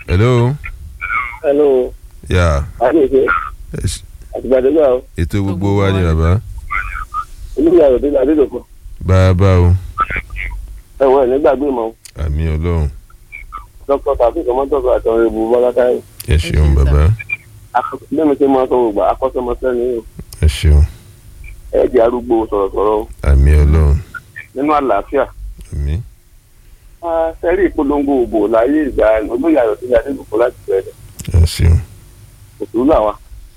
hello. hello yà àdéhùn àtìgbàdégbà o ètò gbogbo wa ni bàbá. olùyà òde adédọ̀kọ̀ bàbá o ẹ̀wọ̀n ẹ̀ nígbàgbé mọ́ àmì ọlọ́run dókítà tàbí kọ́mọ́tọ́kọ̀ àtọ̀rọ̀ ìbò bọ́láká yìí ẹ ṣeun bàbá lẹ́nu tí mo sọ gbogbo akọ́sọmọsẹ́ ni o ẹ ṣeun ẹ̀ jẹ́ arúgbó sọ̀rọ̀sọ̀rọ̀ o àmì ọlọ́run nínú àlàáfíà àmì sẹ́rí ìpolongo òbò láyé ìgbà olóyè ayọ̀délé adédọ̀kọ̀ láti bẹ̀rẹ̀ ẹ ṣeun òtún làwà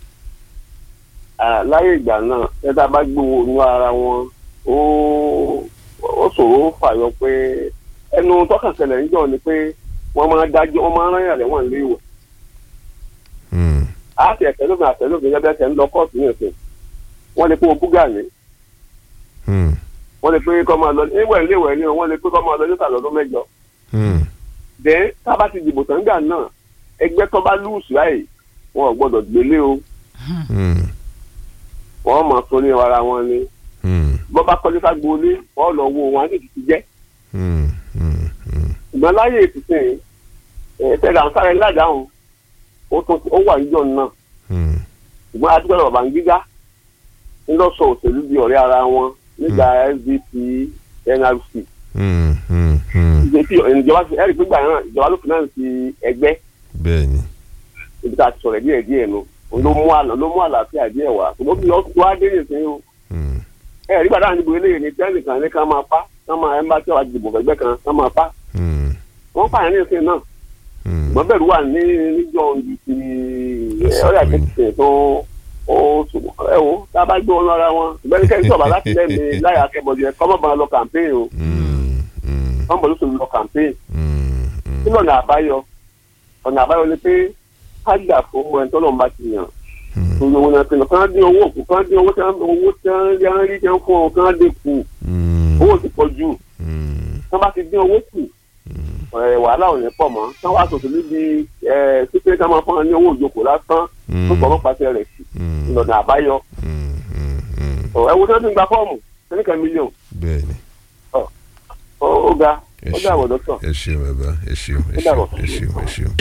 láyé ìgbà náà ẹ̀dá bá gbówó inú ara wọn ó ó ṣòro fàyọ pé ẹnu tọkànṣẹlẹ̀ níjọ́ ni pé wọ́n máa dájọ́ wọ́n máa rán yàn lẹ́wọ̀n lé ìwọ̀ Hmm, àti ẹ̀tẹ́lógún àtẹ́lógún yẹn bẹ́ẹ̀ tẹ́ ń lọ kóòtù ní ìsìn wọ́n lè pé o búgà ní hmm, wọ́n lè pé kọ́ máa lọ níwẹ̀ níwẹ̀ ní wọ́n lè pé kọ́ máa lọ níta lọ́dún mẹ́jọ hmm, dẹ́ tábà ti dìbò tán gà náà ẹgbẹ́ tó bá lùsù láì wọn ò gbọ́dọ̀ gbélé o hmm, wọ́n máa sọ ní ara wọn ni hmm, bọ́ bá kọ́lé fagbolé wọ́n lọ wo wọn á sì ti jẹ́ hmm, hmm, hmm. ṣùgbọ́n láyé ìsìn ẹ̀ẹ́dẹ́gbẹ̀rún àǹfààní ládàáhùn ó tún ó wà níjọ́ náà Hmm, ṣùgbọ́n adúgbò bàbá ń gíga ńlọ́sọ̀ òṣèlú di ọ̀rẹ́ ara wọn nígbà sdp nrc hmm, hmm, hmm. ìgbésí ìjọba ẹ̀rí pígbà náà ìjọba ló fìnáǹsì ẹgbẹ́ bẹ́ẹ̀ni ibi tá a ti sọ̀rọ̀ díẹ̀ díẹ̀ nu ló mú àlọ́ ló mú àlàáfíà díẹ̀ wá ṣùgbọ́n bí wọ́n wá dé nìsín o Hmm, ẹ̀rí gbàdá níbo eléyìí ni tẹ́lẹ̀ kan ní ká máa pa ká máa ẹ̀ ń bá tí wàá dìbò fẹ́gbẹ́ kan ká máa pa hmm, wọ́n pààyàn nìsín náà hmm. ṣùgbọ́n bẹ̀rù wà ní níjọ́ ju ti ọ̀rẹ́ àtẹ̀tẹ̀ tó ó ṣùgbọ́n ẹ wo tá a bá gbé wọn lọ́ra wọn ìgbẹ́ni kẹ́ni sọ̀rọ̀ láti lẹ́mìí láyà akẹ́bọ̀dé kọ́mọ̀ bá lọ campaign o Hmm, hmm, kọ́mọ̀ bọ̀ lóṣù lọ campaign hmm, hmm. kí lọ́nà àbáyọ ọ̀nà àbáyọ ni pé ká gbà fún ẹni tó lọ́n bá ti yàn Hmm, tó yọ wọn náà pinnu kán dín owó òkú kán dín owó tí wọn owó tí wọn rí wọn rí tí wọn fún wọn kán dín kù hmm, owó ti pọ̀ jù hmm, tí wọn bá ti dín owó kù hmm. ẹ̀, wàhálà ò ní pọ̀ mọ́ tí wọn wá sọ̀tún níbi ẹ̀ sípé ká máa fún wọn ní owó ìjókòó lásán tó sọ̀rọ̀ pàṣẹ rẹ̀ sí Hmm, lọ́nà àbáyọ hmm, hmm, hmm. ẹ wo tí wọn ti ń gba fọ́ọ̀mù sẹ́nìkan mílíọ̀nù bẹ́ẹ̀ni ó ó ga ẹ ó ṣeun dàbọ̀ dọ́tọ̀. ẹ ṣeun bàbá ẹ ṣeun ẹ Ó dàbọ̀. ṣeun ẹ ṣeun ẹ ṣeun.